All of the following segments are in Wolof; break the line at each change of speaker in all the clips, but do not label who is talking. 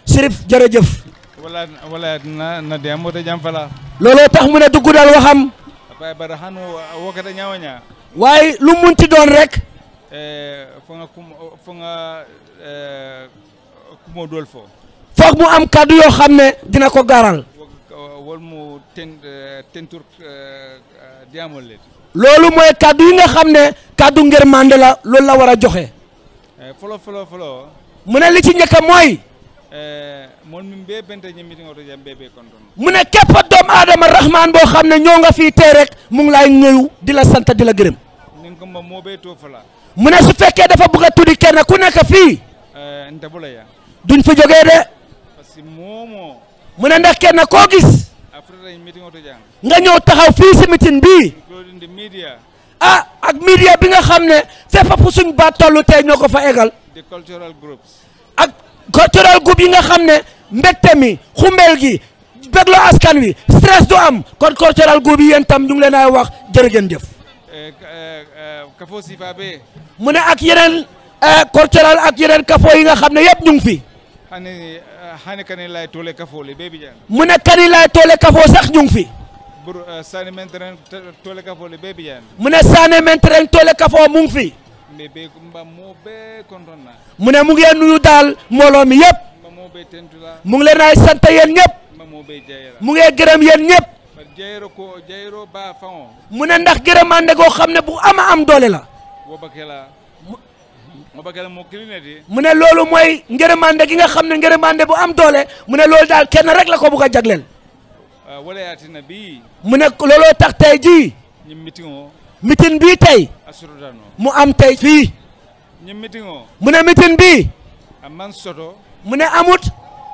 Sirif jërëjëf
wala wala na na de amote jam fala
looloo tax mu ne du guddal waxam
apa bara hanu wokata nyawanya
waaye lu munti doon rek
eh fonga kum fonga eh kumo dol fo
foog mu am kàddu yoo xam ne dina ko gaaral
wol mu ten tentur diamol let
loolu mooy kàddu yi nga xam ne kàddu ngir mande la loolu la war a joxe
eh folo folo folo
mu ne li ci njëkk mooy
eh mon min be bente ñi meeting oto jam be be konton
mu ne képp doomu aadama rahmaan boo xam ne ñoo nga fii tey rek mu ngi lay nuyu di la sant di la gërëm
nin ko mo be to fala
mu ne su fekkee dafa bëgg a tuddi kenn ku nekk fii
eh nta bula ya
duñ fi jógee de
parce que momo
mu ne ndax kenn koo gis
afrika ñi meeting oto jam
nga ñëw taxaw fii si mitin bii
including the media
ah ak media bi nga xam ne fépp fu suñ baat tollu tey ñoo ko fa egal
the cultural groups
ak cultural group yi nga xam ne mbégte mi xumbeel gi bégloo askan wi stress du am kon cultural group yi yéen tam ñu ngi leen ay wax jërë ngeen jëf
eh eh kafo sifa be
mu ne ak yeneen eh, cultural ak yeneen kafoo yi nga xam ne yëpp ñu ngi fi
hani hani kane lay tole kafo le be bi jan
mu ne kani laay toole kafoo sax ñu ngi fi
bur sani menteren tole kafo le be bi jan
mu ne saane mentereng toole kafoo mu ngi fi
mbe be mba mo be konton na
mu ne mu ngi nuyu daal mbooloo mi yëpp
mba mo be tentula
mu ngi leen ay sant yéen ñëpp
mba mo be jayra
mu ngi gërëm yéen ñëpp
par jayro ko jayro ba faon
mu ne ndax gërëmande goo xam ne bu ama am doole la
wo bakela wo bakela mo kilineti
mu ne loolu mooy ngërëmande gi nga xam ne ngërëmande bu am doole mu ne loolu daal kenn rek la ko bugg a jagleel
wala yatina bi
mu ne looloo tax tey jii
ñim meeting o
mitin bii tey
asurutano
mu am tey fii
ñim meeting o
mu ne mitin bii
amman soto
mu ne amut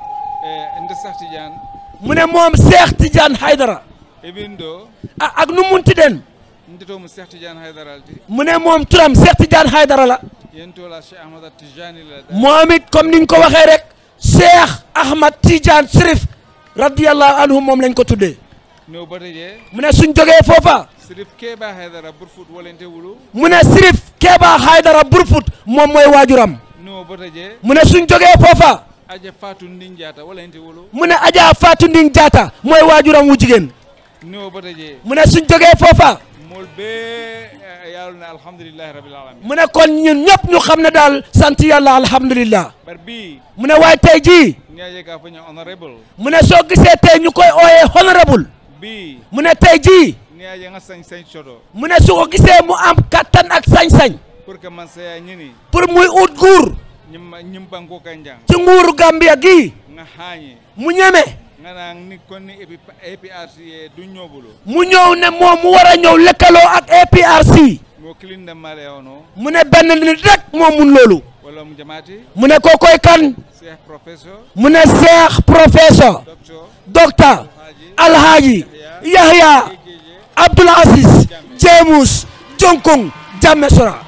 e nde sahti jan
mu ne moom Cheikh Tidiane Haydara
ebin do
ah ak nu munti den
ndetomo Cheikh Tidiane Haydaralti
mu ne moom turam Cheikh Tidiane Haydara la
yentola Cheikh Ahmad Tijani la da
moom it comme niñ ko waxee rek Cheikh Ahmad Tidiane Sirif radiyallahu anhu moom lañ ko tuddee
no bata je
mu ne suñ jógee foofa
sirif keba Haydara burfut wolente wulu
mu ne Sirif Keba Haydara Burfut moom mooy waajuram
no bata je
mu ne suñ jógee foofa
aja fatu ndinjata wolente wulu
mu ne Adja Fatou Nding Jaata mooy waajuram wu jigéen
no bata je
mu ne suñ jógee foofa
mol be yalone alhamdulillahi rabbil alamin
mu ne kon ñun ñëpp ñu xam ne daal sant yàlla alhamdulillah
bar bi
mu ne waaye tey jii
ñaje ka faña honorable
mu ne soo gisee tey ñu koy ooyee honorable
bi
mu ne tey jii
ñaje nga sañ sañ soto
mu ne su ko gisee mu am kattan ak sañ-sañ
pour que man saya ñini
pour muy ut nguur
ñim ñim banko kanjang
ci nguuru Gambia gii
nga hañi
mu ñeme
nga naan ni kon ni épi APRC ye du ñobulu
mu ñëw ne moom mu war a ñëw lëkkaloo ak APRC
mo kilinde male ono
mu ne benn nit rek moo mun loolu
wala mu jamaati
mu ne kookoy kan
cheikh professeur
mu ne Cheikh professeur
docteur
docteur Alhaji Yahya
jeje
Abdoul Aziz James Jonkong Jammeh Sora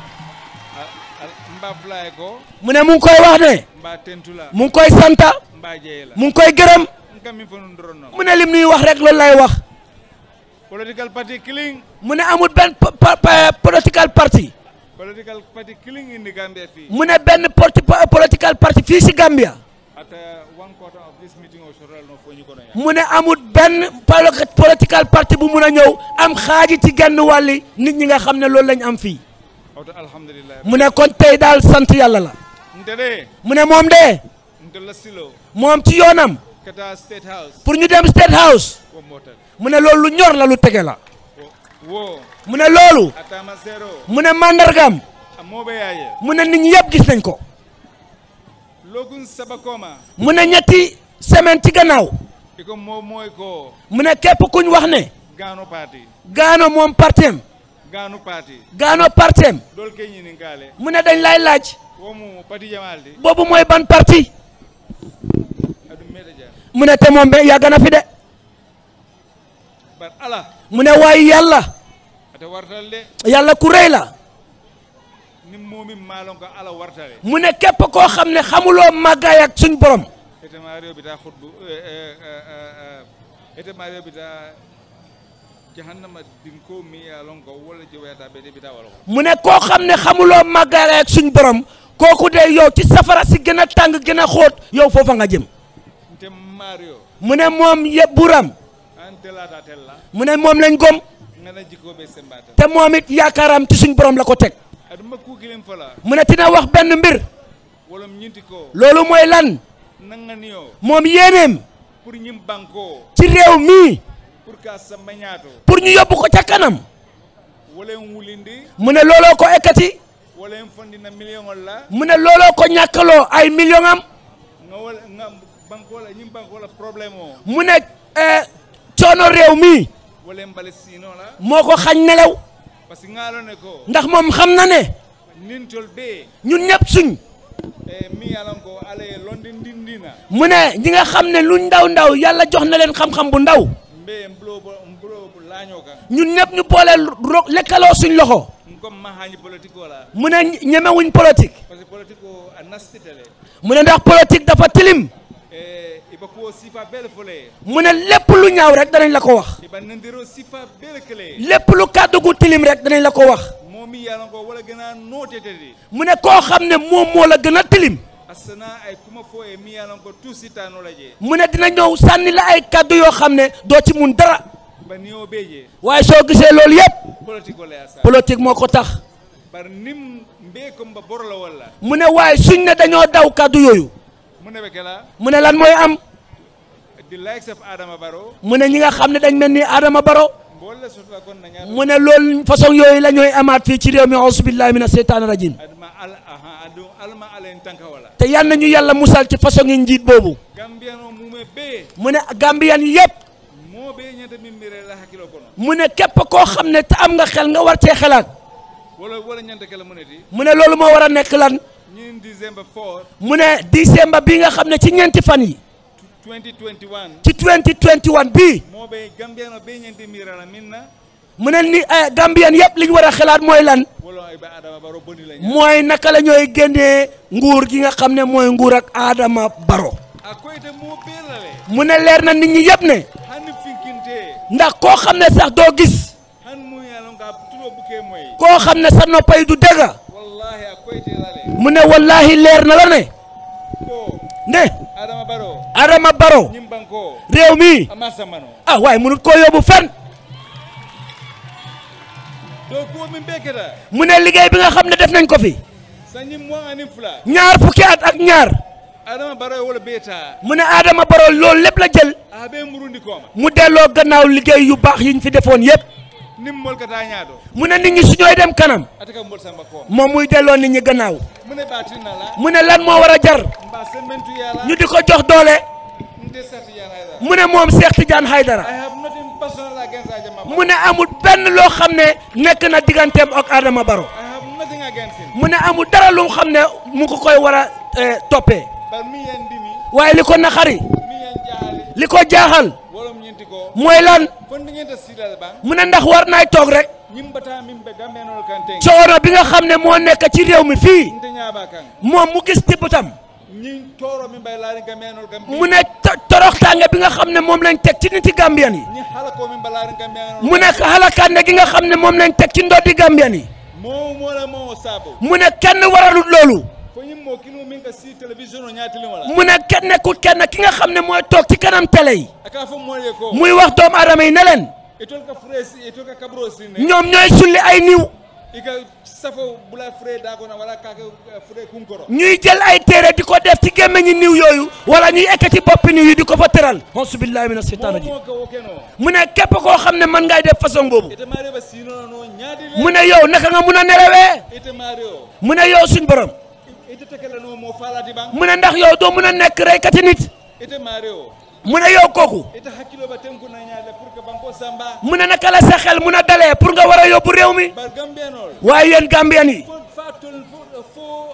mba fulaye ko
mu ne mu ngi koy wax ne
mba tentula
mu ngi koy santa
mba jeyela
mu ngi koy gërëm
ngam mi fonu ndorono
mu ne lim nuy wax rek loolu lay wax
political party killing
mu ne amul benn po- po- po- political party
political party killing in the Gambia fee
mu ne benn porti po- political party fii si Gambia
at uh, one quarter of this meeting of Soral no fo ñu ko ya
mu ne amul benn polo- political party bu mun a ñëw am xaaji ci genn wàlli nit ñi nga xam ne loolu lañ am fii
auto alhamdulillah
mu ne kon tey daal sant yàlla la
ndede
mu ne moom de
ndella silo
moom ci yoonam
kata state house
pour ñu dem State House
ko motal
mu ne loolu lu ñor la lu tege la
wo
mu ne loolu
atama zero
mu ne mandargam
amobe yaye
mu ne nit ñi yëpp gis nañ ko
logun sabakoma
mu ne ñetti semaine ci gannaaw
iko mo moy ko
mu ne képp kuñ wax ne
gano party
gaano moom partem
gano party
gaano partem
dol ke ñini ngale
mu ne dañ lay laaj
womu parti jamaldi
boobu mooy ban parti
adu meta ja
mu ne te moom be yàgg na fi de
bar ala
mu ne waaye yàlla
ate wartal de
yàlla ku rëy la
nim momi malon ko ala wartale
mu ne képp koo xam ne xamuloo màggaay ak suñ borom
ete mario bita khutbu ete mario bita jahannama dinko mi ya lon ko wala jewata be de bita wala ko
mu ne koo xam ne xamuloo màggaay ak suñ borom kooku de yow ci safara si gën a tàng gën a xóot yow foofa nga jëm
ante mario
mu ne moom yëpp buram
ante lata tella
mu ne moom lañ gom
ngana jikoɓe sembata
te moom it yaakaaram ci suñ borom la ko teg
aɗuma kukilen fala
mu ne dina wax benn mbir
wolom ñinti ko
loolu mooy lan
nangani o
moom yéeneem
pour ñim banko
ci réew mii
pour ka samba ñaato
pour ñu yóbbu ko ca kanam
wolen wulindi
mu ne looloo ko ekkati
wolen fondina million ol la
mu ne looloo ko ñàkkaloo ay million am
nga wala nga banko la ñim banko la problème o
mu ne eh, coono réew mii
wolen mbale sino la
moo ko xañ nelaw
parce que ngaalone ko
ndax moom xam na ne
nintol be
ñun ñëpp suñ
e mi yalan ko ala ye londi ndindina
mu ne ñi nga xam ne luñ ndaw ndaw yàlla jox na leen xam-xam bu ndaw
mbe mbulo bo mbulo laño kan
ñun ñëpp ñu boole ro lekkaloo suñ loxo
comme mahañi politique o la
mu ne ñemewuñ politique
parce que politique o a nastitele
mu ne ndax politique dafa tilim
e iba ko sifa bele fole
mu ne lépp lu ñaaw rek danañ la ko wax
iba nandiro sifa bele kele
lépp lu kàddu gu tilim rek danañ la ko wax
momi yalan ko wala gëna notetedi
mu ne koo xam ne moom moo la gën a tilim
asana ay kuma fo e mi yalan ko tout sitano la je
mu ne dina ñëw sànni la ay kàddu yoo xam ne doo ci mun dara
ba ni o beje
waaye soo gisee loolu yépp
politique o la asa
politique moo ko tax
bar nim mbe ko mba borla wala
mu ne waaye suñ ne dañoo daw kàddu yooyu
mu ne be kala
mu ne lan mooy am
the likes of adama baro
mu ne ñi nga xam ne dañ mel ni Adama Baro
mbolle sotla kon na ñaata
mu ne loolu façon yooyu la ñooy amaat fii ci réew mi auzu billahi mina seytaani rajim
adama al aha adu alma alen tanka wala
te yal na ñu yàlla musal ci façon yi njiit boobu
gambiano mume be
mu ne Gambiyan yépp
mo be ñanta min mire la hakilo kono
mu ne képp koo xam ne te am nga xel nga war cee xelaat
wala wala ñanta kala muneti
mu ne loolu moo war a nekk lan
ñin december 4
mu ne décembre bi nga xam ne ci ñeenti fan yi
2021
ci 2021 bii
mo be gambiano be ñanta mire la minna
mu ne ni eh, Gambiyan yépp li ñu war a xelaat mooy lan
wala ay ba adama baro boni la ña
mooy naka la ñooy génnee nguur gi nga xam ne mooy nguur ak Adama Baro
a koyte mo be la le
mu ne leer na nit ñi yépp ne
hanni finkinte
ndax koo xam ne sax doo gis
han mu yalon ka tulo buke moy
koo xam ne sa noppay du dëgg
wallahi a koyte la le
mu ne wallahi leer na la ne
ko
ne
adama baro
Adama Baro
ñim banko
réew mi
ama samano
ah waaye mënut koo yóbbu fenn
to ko min be keta
mu ne liggéey bi nga xam ne def nañ ko fi
sanyi mo ani fula
ñaar fukki at ak ñaar
adama baro wala beta
mu ne Adama Baro loolu lépp la jël
a be murundi koma
mu delloo gannaaw liggéey yu baax yiñ fi defoon yépp
nim mol kata ñaato
mu ne nit ñi su ñooy dem kanam
ataka mbol samba koma
moom muy delloo nit ñi gannaaw
mune batina la
mu ne lan moo war a jar
mba sementu yala
ñu di ko jox doole
nde sati yana ida
mu ne moom Cheikh Tidiane
i
Haydara
have nothing personal against ajama
mu ne amul benn loo xam ne nekk na digganteem ak Adama Baro
i have nothing against him
mu ne amul dara lu xam ne mu ko koy war a eh, toppee
but mi yen dimi
waaye li ko naxari
mi yen jahali
li ko jaaxal
wolom ñinti ko
mooy lan
fondi ngenta sidal bang
mu ne ndax war naay toog rek
ñimbata min be gambenol kante
coono bi nga xam ne moo nekk ci réew mi fii
nte ñaba kan
moom mu gis tibbutam
ñin toro min bay laari gambenol kam
mu ne to- toroxtaange bi nga xam ne moom lañ teg ci niti Gambian yi
ñi halako min balaari gambenol
mu ne xalakande gi nga xam ne moom lañ teg ci ndoddi Gambian yi
mo mo la mo sabo
mu ne kenn waralut loolu
fo ñim mo kinu min ka si télévision o ñaatili wala
mu ne kenn nekkul kenn ki nga xam ne mooy toog ci kanam télé yi
aka fo mo ye ko
muy wax doomu aadama yi ne leen
itol ka fresi itol ka kabro sine
ñoom ñooy sulli ay niw
ika safo bula fre da ko na wala ka ka fre kunkoro
ñuy jël ay téere di ko def ci gémmiñi niw yooyu wala ñuy ekkati boppi niw yi di ko fa tëral auzu billahi mina seytaan
mo
rajim
mo ka wokeno
mu ne képp koo xam ne mën ngay def façon boobu
ite mari ba sino no ñaadi
mu ne yow naka nga mun a nelawee
ite mari o
mu ne yow suñ borom
ite tekela no mo falati bang
mu ne ndax yow doo mun a nekk reykati nit
ite mari o
mu ne yow kooku
ite hakkilo ba tenku na ñaade pour que banko samba
mu ne naka la sa xel mun a dalee pour nga war a yóbbu réew mi
bar gambenol
waaye yéen Gambian yi
fo fa tol fo fo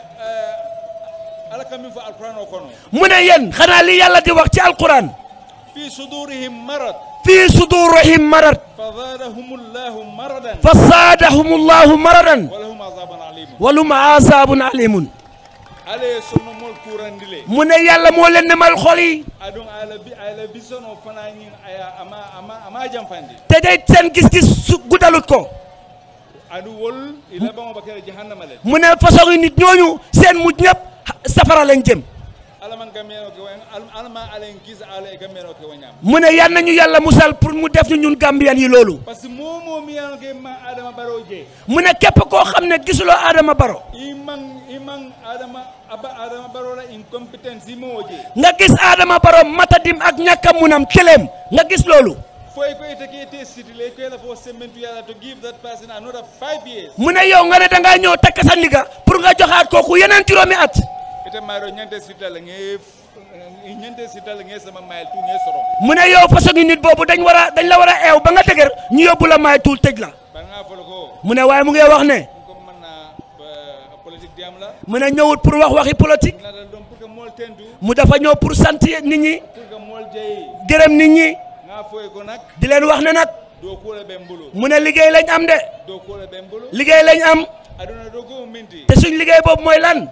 ala kam min fo alquran o kono
mu ne yéen xanaa li yàlla di wax ci alquran
fi sudurihim marad
fii sudurihim marad
فزادهم الله مرضا
fa saadahum allahu maradan
ولهم عذاب عليم
walum azabun alimun
عليه سنة مول كوراندلي
mu ne yàlla moo leen nemal xol yi
أدون على بي على بيسونو فنانين أيا أما أما أما جام فاندي
te day seen gis-gis su guddalut ko
أدو ول إلى بام بكرة جهنم عليه
mu ne façon yi nit ñooñu seen mujj ñëpp safara lañ jëm
alaman gambiano ke wen alma alen kisa ala e gambiano ke wanyam
mu ne yan nañu yàlla musal pour mu def ñu ñun Gambian yi loolu
parce que momo mi yano ke ma adama baro je
mu ne képp koo xam ne gisuloo Adama Baro
imang imang adama aba adama baro la incompetence imo je
nga gis Adama Baro matadim ak ñàkk a munam këleem nga gis loolu
foy ko ite ke te city le ko la fo sementu yalla to give that person another 5 years
mu ne yow nga ne da ngaa ñëw takk sa ndiga pour nga joxaat kooku yeneen juróomi at
ite mayro ñante city la nge ñante city la nge sama mail tu nge soro
mu ne yow façon nit boobu dañ war a dañ la war a eew ba nga dëgër ñu yóbbu la maay tuul tëj la
ba nga folo ko
mu ne waaye mu ngi wax ne
ko man na politique diam la
mu ne ñëwut pour wax waxi politique
na dal dom pour que mol tendu
mu dafa ñëw pour sant nit ñi
pour que mol jey
gërëm nit ñi
nga foy ko nak
di leen wax ne nag
do ko la be mbulu
mu ne liggéey lañ am de
do ko la be mbulu
liggéey lañ am
aduna do ko minti
te suñ liggéey boobu mooy lan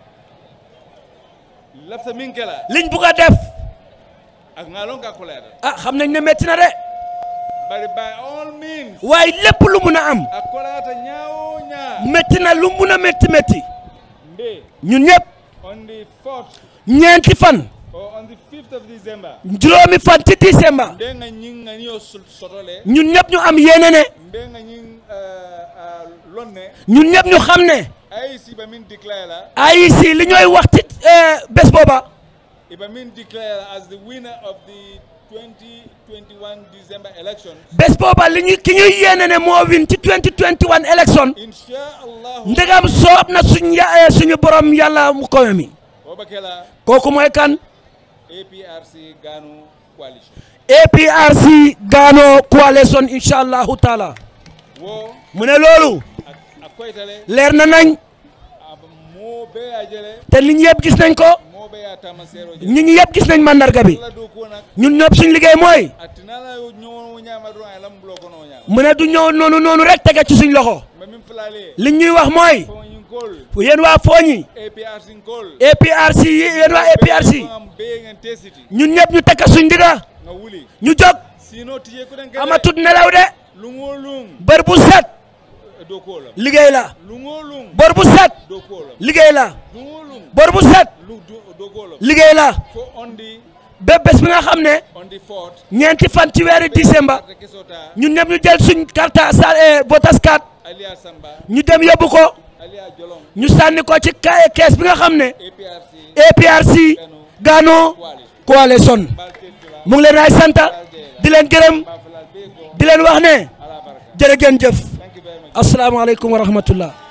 lafta min kala
liñ bugg a def
ak ngalon ka kulere
ah xam nañ ne métti na de
bari by all means
waaye lépp lu mun a am
ak kolata nyaawo nyaa
métti na lu mun a métti métti
mbe
ñun ñëpp
on the 4th
ñeenti fan
or on the 5th of December
juróomi fan ci décembre
mbe nga ñing nga niyo sotole
ñun ñëpp ñu am yéene ne
mbe nga ñing lonne
ñun ñëpp ñu xam ne
ay si ba min declare la
AIC li ñooy wax ci eh, bés booba
iba min declare la as the winner of the 2021 December election
bés booba li ñu ki ñuy yéene ne moo win ci 2021 élection
insha Allah
ndegam soob na suñ ya eh, suñu borom yàlla mu kowe mi
Obakela
kooku mooy kan
APRC Ganu coalition
APRC Gano coalition incha allahu taala
wo
mu ne loolu
ak ak koytale
leer na nañ
aba mo be a jele
te nit ñi yëpp gis nañ ko
mo be a tamasero jele
nit ñi yëpp gis nañ mandarga bi
la do ko nak
ñun ñëpp suñ liggéey mooy
atinala ñoo ñama do ay lam bloko no ñama
mu ne du ñëw noonu noonu rek tege ci suñ loxo
ma min flale
li ñuy wax mooy
fo ñin kol
yéen waa Fooñi
APRC kol
APRC yi yéen waa APRC
am be ngeen tesiti
ñun ñëpp ñu takka suñ ndiga
nga wuli
ñu jóg
sino tiye ko den
amatut nelaw de
lungo lung
bër bu set
do ko la
liggéey la
lungo lung
bër bu set
do ko la
liggéey la
lungo lung
bër bu set
lu do do ko la
liggéey la
fo on the
ba bés bi nga xam ne
on the fourth
ñeenti fan ci weeri décembre
carte kesota
ñun ñëpp ñu jël suñ carte sa votas card
alia samba
ñu dem yóbbu ko
alia jolong
ñu sànni ko ci ka- kees bi nga xam ne
APRC
APRC Gano coalition
baltetula
mu ngi leen ay sant di leen gërëm
bafalal be ko
di leen wax ne
ala baraka
jërë ngeen jëf
thank you very much
asalaamaaleykum wa rahmatullah